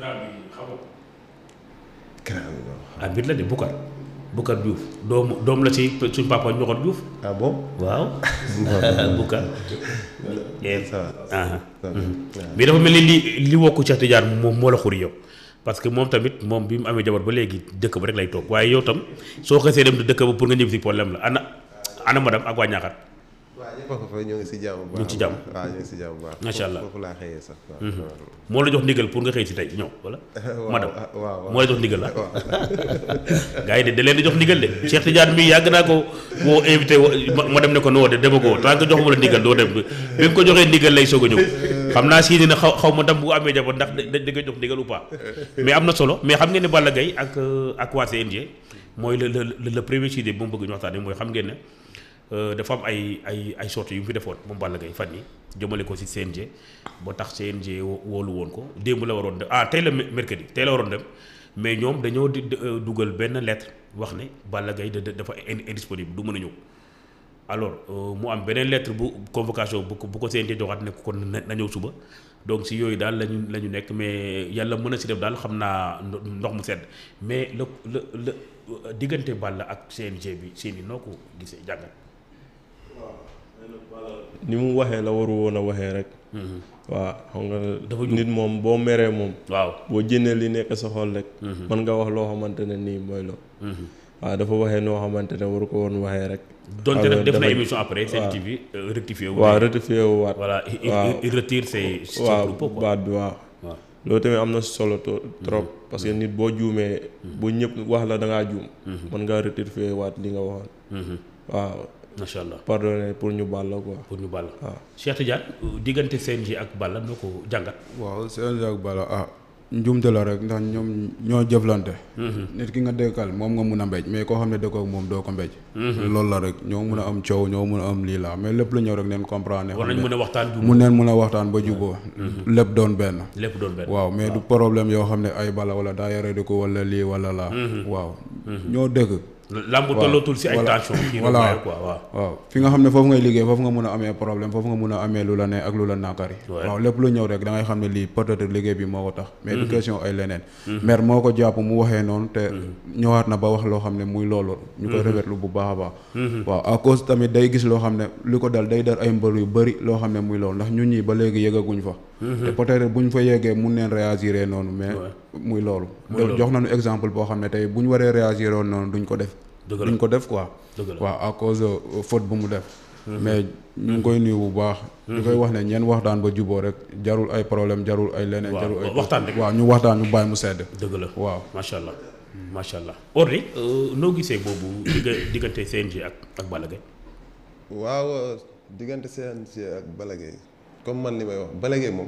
grand bi non. ah mbir la de Bukar Bukar Diouf doom doom la ci suñ papa ñoxor Diouf ah bon. waaw Bukar ça va. ah ça va. mais dafa mel ni li li wokku Cheikh Tidiane moom moo la xuri yow parce que moom tamit moom bi mu amee jabar ba léegi dëkk ba rek lay toog waaye yow tam soo xasee dem dëkk ba pour nga ñëw si problème la ana ana madame ak waa Ñaaxar waaw ñëpp a ko fa ñoo ngi si jàmm bu baax. ñu ngi ci jàmm. waaw ñu ngi si jàmm bu baax. Macha Allah. foofu laa xëyee sax. waaw moo la jox ndigal pour nga xëy si tey ñëw wala waaw madame waaw waaw. moo la jox ndigal la waaw. gars yi de da leen di jox ndigal de Cheikh Tidiane mii yàgg naa ko woo invité wo- ma ma dem ne ko noo de dema ko tant que joxuma la ndigal doo dem bi nga ko joxee ndigal lay soog a ñëw xam naa si ne xaw xaw ma tam bu amee jabar ndax da da nga jox ndigal ou pas mais am na solo mais xam ngeen ne Balla Gaye ak euh, ak waa CNG mooy le le le le premier sujet bu mu bëgg ñu waxtaanee mooy xam ngeen ne euh, dafa am ay ay ay sorties yu mu fi defoon moom Balla Gaye fan yi jëmale ko si CNG ba tax CNG wo- woolu woon ko démb la waroon dem ah tey la mercredi tey la waroon dem mais ñoom dañoo di di- euh, dugal benn lettre wax ne Balla Gaye da- da- dafa in- indisponible du mën a ñëw alors euh, mu am beneen lettre bu convocation bu ko bu ko CNG joxaat ne ko kon na na ñëw suba donc si yooyu daal lañu la ñu nekk mais yàlla mën a si def daal xam naa ndo- ndox mu sedd mais la la la diggante Balla ak CNG bi seen i noo ko gisee jàngat. ni mu waxee la waru woon a waxee rek waaw xam nga Dafa jub. nit moom boo meree moom waaw. boo jëndee li nekk sa xol rek mën nga wax loo xamante ne nii mooy loo waaw dafa waxee noo xamante ne waru ko woon waxee rek donte nag def na dafa- émission après Sen waaw. TV euh, rectifié wu. waaw rectifié wu waat voilà il, il- waaw. il retire ses ses waaw propos quoi. baat bi waaw waaw. loolu tamit am na solo to- trop parce que nit boo juumee bu ñëpp wax la da ngaa juum mën ngaa rectifié waat li nga waxoon Mhm. waaw macha allah pardonné pour ñu baal la quoi pour ñu Balla. waaw Cheikh Tidiane euh, diggante CNG ak Balla noo ko jàngat. waaw CNG ak Balla ah njuumte la rek ndax ñoom ñoo jëflante nit ki nga dëkkal moom nga mun a mbéj mais koo xam ne dëkkoo ak moom doo ko mbéj loolu la rek ñoo mun a am coow ñoo mun a am lii la mais lépp lu ñëw rek neen comprendre war nañ mën a waxtaan ju mun neen mun a waxtaan ba juboo lépp doon benn lépp doon benn. waaw mais du problème yoo xam ne ay bala wala daa yore di ko wala lii wala laa waaw ñoo dëkk lamb tollootul si ay voilà. tension kii Voilà. voilà quoi waaw. waaw fi nga xam ne foofu ngay liggéey foofu nga mun a amee problème foofu nga mun a amee lu la ne ak lu la nakari Ouais. waaw lépp lu ñëw rek da ngay xam ne lii peut-être liggéey bi moo ko tax mais du question ay leneen maire moo ko jàpp mu waxee noonu te ñëwaat na ba wax loo xam ne muy loolu ñu koy rafetlu bu baax a baax waaw à cause tamit day gis loo xam ne li ko dal day dar ay mbër yu bëri loo xam ne muy loolu ndax ñun ñi ba léegi yëgaguñ fa te peut-être buñ fa yeggee mun neen réagir noonu mais muy loolu loolu. jox nañu exemple boo xam ne tey bu ñu waree réagir woon noonu duñ ko def Dëgg la. duñ ko def quoi Dëgg la. waaw à cause de faute bu mu def mais ñu ngi koy nuyu bu baax di koy wax ne ñeen waxtaan ba juboo rek jarul ay problème jarul ay leneen Waaw, jarul ay waxtaan rek. waaw ñu waxtaan ñu bàyyi mu sedd dëgg la waaw macha allah macha allah. Orly euh, noo gisee boobu digga diggante CNG ak ak Balla Gaye. waaw diggante CNG ak Balla Gaye comme man li may wax Balla Gaye moom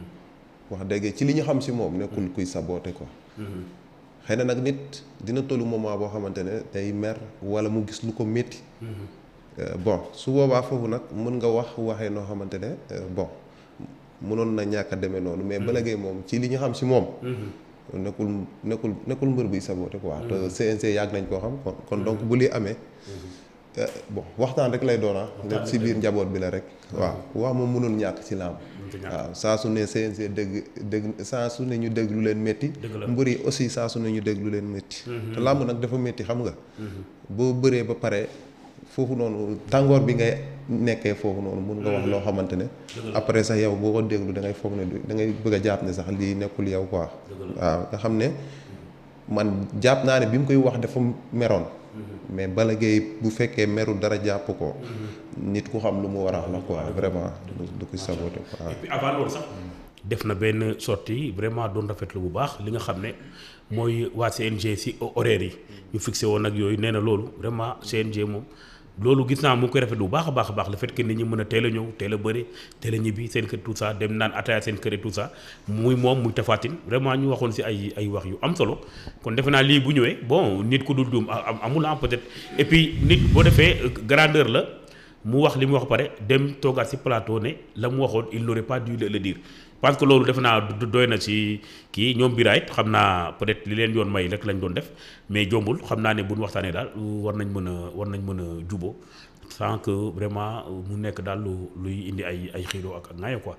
wax dëgg ci li ñu xam si moom nekkul kuy saboote quoi xëy na nag nit dina tollu moment boo xamante ne day mer wala mu gis lu ko métti Euh, bon su boobaa foofu nag mën nga wax waxee noo xamante ne euh, bon mënoon na ñàkk a demee noonu mais Balla Gaye moom ci li ñu xam si moom nekkul nekkul nekkul mbër buy saboote quoi te CNG yàgg nañ koo xam kon kon donc bu lii amee Euh, bon waxtaan rek lay doona lépp si biir njaboot bi la rek waaw wax moom mënul ñàkk ci làmb waaw saa su ne CNG dégg dégg saa su ne ñu dégg lu leen métti Dëgg la. mbër yi aussi saa su ne ñu dégg lu leen métti te làmb nag dafa métti xam nga boo bëree ba pare foofu noonu tàngoor bi ngay nekkee foofu noonu mun nga wax loo xamante ne après sax yow boo ko déglu da ngay foog ne du- da ngay bëgg a jàpp ne sax lii nekkul yow quoi waaw nga xam ne man jàpp naa ne bi mu koy wax dafa meroon mais Balla Gaye bu fekkee meru dara jàpp ko nit ku xam lu mu war a wax la quoi vraiment du du ko saboté quoi et puis avant loolu sax def na benn sortie vraiment doon rafetlu bu baax li nga xam ne mooy waa CNG si horaire yi ñu fixé woon ak yooyu nee na loolu vraiment CNG moom loolu gis naa mu ngi koy rafetlu bu baax a baax a baax le fait que nit ñi mën a teel a ñëw teel a bëri teel a ñibbi seen kër tout ça dem naan ataaya seen kër et tout ça muy moom muy tafaatin vraiment ñu waxoon si ay ay wax yu am solo kon defe naa lii bu ñëwee bon nit ku dul duum am amul ah peut-être et puis nit boo defee euh, grandeur la mu wax li mu wax pare dem toogaat si plateau ne la mu waxoon il n'aurait pas dû le le dire parce que loolu defe naa du- doy na si kii ñoom biraayit xam naa peut-être li leen yoon may rek lañ doon def mais jombul xam naa ne bu ñu waxtaanee daal war nañ mën a war nañ mën a juboo sans que vraiment mu nekk daal lu luy indi ay ay xiiroo ak ak ŋaayo quoi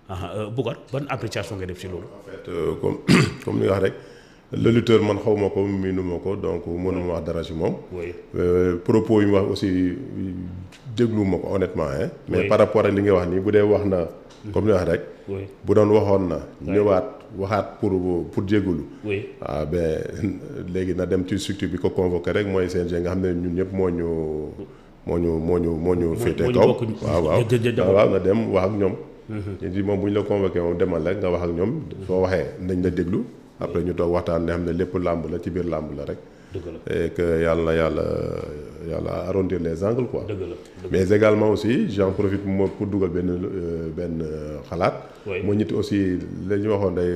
ah Boucar ban appréciation nga def ci loolu. en fait euh, comme comme ni nga wax rek le lutteur man xaw ma ko miinu ma ko donc mënuma wax dara ci moom. oui Euh, propos yi mu wax aussi déglu ma ko honnêtement hein. mais Oui. par rapport ak li nga wax nii bu dee wax na. comme ni wax rek. oui bu doon waxoon na. ñëwaat waxaat pour pour jégalu. oui ah ben léegi na dem ci structure bi ko convoqué rek mooy CNG nga xam ne ñun ñëpp moo ñu moo ñu moo ñu moo ñu féete moo ñu kaw bokk waaw waaw jë- jë- jë- waaw waaw na dem wax ak ñoom ñu di moom bu ñu la convoqué moom demal rek nga wax ak ñoom soo waxee nañ la déglu après ñu toog waxtaan ne xam ne lépp làmb la ci biir làmb la rek dëgg la et que yàlla na yàlla yàlla arrondir les angles quoi dëgg la dëgg mais également aussi j'en profite mo pour dugal benn euh, benn euh, xalaat Oui. mooy nit aussi la ñu waxoon day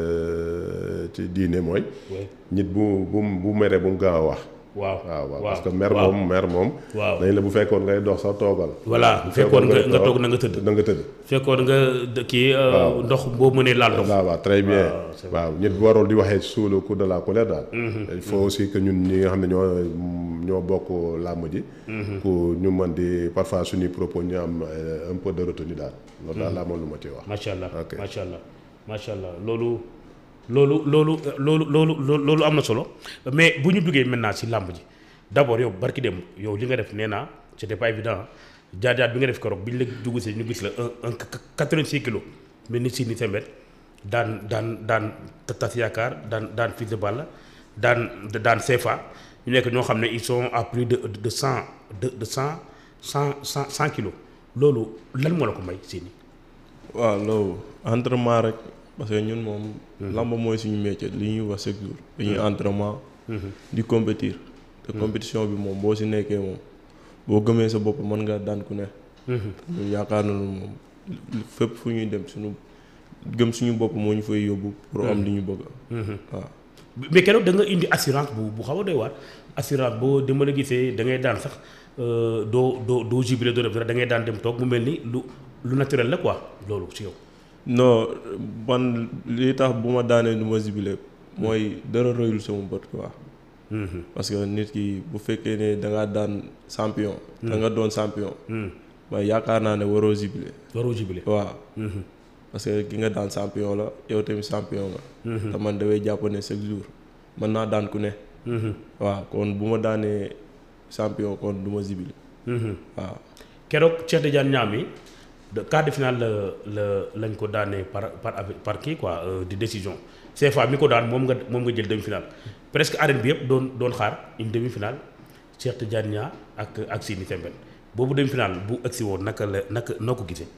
euh, ci diine mooy oui nit bu bu bu meree bu mu gaaw a wax waaw waaw waaw parce que mer waaw. moom mer moom waaw dañ la bu fekkoon ngay dox sa toogal voilà bu fekkoon nga nga toog, toog na nga tëdd na nga tëdd fekkoon nga d- kii euh, ndox boo mënee laal ndox waaw waaw très bien Waaw, c'est waaw nit bu warul di waxee sous le coup de la colère daal il faut aussi que ñun ñi nga xam ne ñoo ñoo bokk làmb ji pour ñu mën di parfois suñuy propos ñu am euh, un peu de retenue daal loolu daal laa moom lu ma ci wax macha allah Ok. macha allah macha allah loolu loolu loolu loolu loolu loolu loolu am na solo mais bu ñu duggee maintenant si làmb ji d' abord yow barki dem yow li nga def nee naa c' était pas évident jaar-jaar bi nga def keroog bi ñu la dugg si ñu gis la un un quatre-vingt-six kilos mais ni si ni sembet daan daan daan tas yaakaar daan daan Fils de Balla daan daan CFA ñu nekk ñoo xam ne ils sont à plus de de cent de de cent cent cent cent kilos loolu lan moo la ko may si ni waaw loolu entraînement rek parce que ñun moom. lamb mooy suñu métier li ñuy wax chaque jour. dañuy entraînement. di compétir. te compétition bi moom boo si nekkee moom boo gëmee sa bopp mën nga daan ku ne. ñun yaakaar nañu moom fépp fu ñuy dem suñu gëm suñu bopp moo ñu fay yóbbu. pour am li ñu bëgg. waaw mais keroog da nga indi assurance bu bu xaw a doy waar assurance boo dama la gisee da ngay daan sax euh, doo doo doo jubilé doo def dara da ngay daan dem toog mu mel ni lu lu naturel la quoi loolu si yow. non man li tax bu ma daanee du ma zibilé mooy dara royul sama bët quoi. parce que nit ki bu fekkee ne da ngaa daan champion. da nga doon champion. ba yaakaar naa ne waroo zibilé. waroo jubilé. waaw. parce que ki nga daan champion la yow tamit champion nga. te man damay jàpp ne chaque jour mën naa daan ku ne. waaw kon bu ma daanee champion kon du ma zibilé. waaw. keroog Cheikh Tidiane Niang mi de quart de finale la la lañ ko daanee par par avec- par kii quoi euh, di décision CFA mi ko daan moom nga moom nga jël demi finale presque arène bi yëpp doon doon xaar une demi finale Cheikh Tidiane Niang ak ak Sini Sembène boobu demi finale bu agsi woon naka la naka noo ko gisee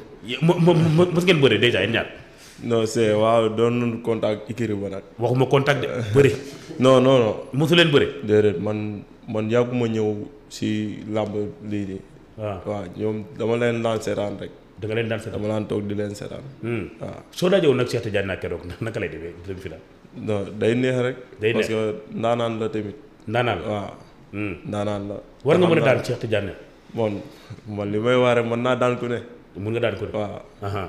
mo mo mo mos ngeen bëree dèjà yéen ñaar non c'est waaw doon nañu contact ikiri ba nag. waxuma contact de bëri non non non. mosu leen bëri déedéet man man yàgguma ñëw si làmb lii nii. waaw waaw ñoom dama leen daan seetaan rek da nga leen daan seetaan dama daan toog di leen seetaan. waaw soo dajewoon nag Cheikh Tidiane Niang keroog naka lay defee demi finale non day neex rek. Day parce que ndaanaan la tamit. ndaanaan la waaw ndaanaan la. war nga te mën a xam daan naa- Cheikh Tidiane Niang man man li may waare mën naa daan ku ne. mun nga daan ko de waaw aha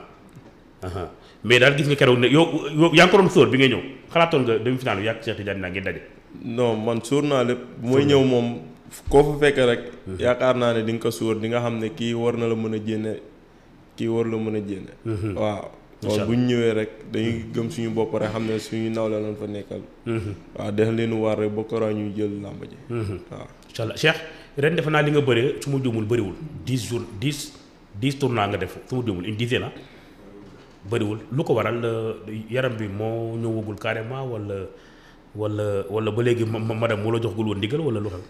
aha mais daal gis nga keroog ne yow yow yaa ngi ko doon sóor bi nga ñëw xalaatoon nga demi finale bi yàgg Cheikh Tidiane Niang ngeen daje non man suur naa lépp bu may ñëw moom koo fa fekk rek. yaakaar naa ne di nga ko suur di nga xam ne kii war na la mën a jénne kii war la mën a jénne. waaw kon bu ñu ñëwee rek dañuy gëm suñu bopp rek xam ne suñu nawle lañ fa nekkal. waaw def leen war rek ba kora ñuy jël làmb ji. waaw incha allah Cheikh ren defe naa li nga bëree su ma juumul bëriwul dix jours dix dix tournois nga def su ma juumul une dizaine ah bëriwul lu ko waral euh, yaram bi moo ñëwagul carrément wala wala wala ba léegi ma ma- madame moo la jox gul woon ndigal wala lu xam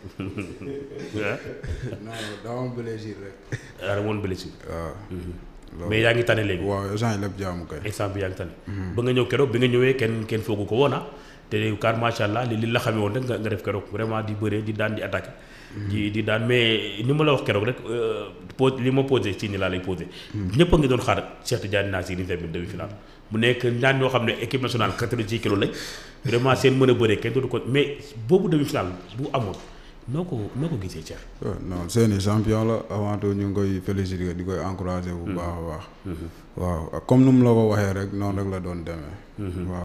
ah non daa am plaisir rek. daa woon blessure waaw. mais yaa ngi tane léegi waaw instant yi lépp jaamu kay. instant bi yaa ngi tane ba nga ñëw keroog bi nga ñëwee kenn kenn foogu ko woon ah te car macha allah li li la xamee woon rek nga nga def keroog vraiment di bëree di daan di attaqué di di daan mais ni ma la wax keroog rek euh, pose li ma posé ci ni laa lay posé ñëpp a ngi doon xaar Cheikh Tidiane Niang si ni tamit demi final mu nekk ñaan ñoo xam ne équipe nationale 86 kilos lañ vraiment seen mën a bëree kenn dootu ko mais boobu demi final bu amoon noo ko noo ko gisee Cheikh waaw non seeni champion la avant tout ñu ngi koy féliciter di koy encourager bu baax a baax. waaw comme nu mu la ko waxee rek noonu rek la doon demee. waaw